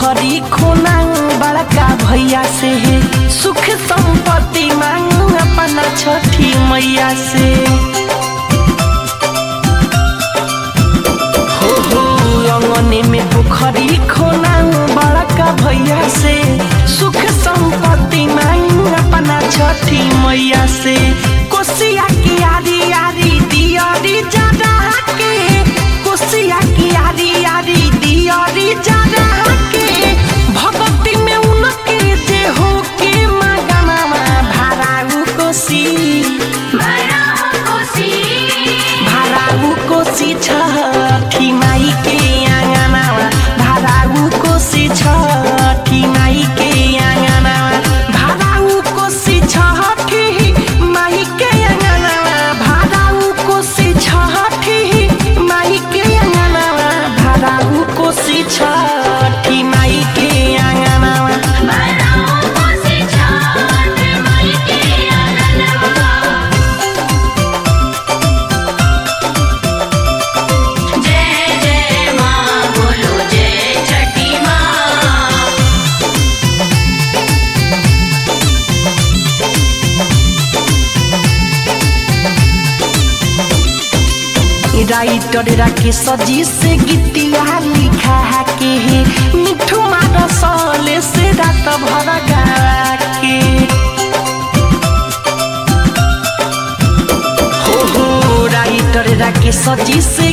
पोखरी खोना बड़का भैया से सुख संपत्ति मांग अपना छठी मैया से हो हो अंगने में पोखरी खोना बड़का भैया से सुख संपत्ति मांग अपना छठी मैया से कोसिया की आरी आरी दियारी जरा के कोसिया की आरी आरी दियारी जरा के भगवती में उनके जे हो के मगनमा भाराऊ कोसी भाराऊ कोसी छठी माई के आँगनमा भाराऊ कोसी छठी माई के आँगनमा भाराऊ कोसी छठी माई के आँगनमा भाराऊ कोसी छठी माई के आँगनमा भाराऊ कोसी छठी माई के आँगनमा जय जय माँ बोलो जय छठी माँ राइटर राके सजी से गीतिया लिखा के मिठू मार सले से रात भर गा के हो हो राइटर राके सजी से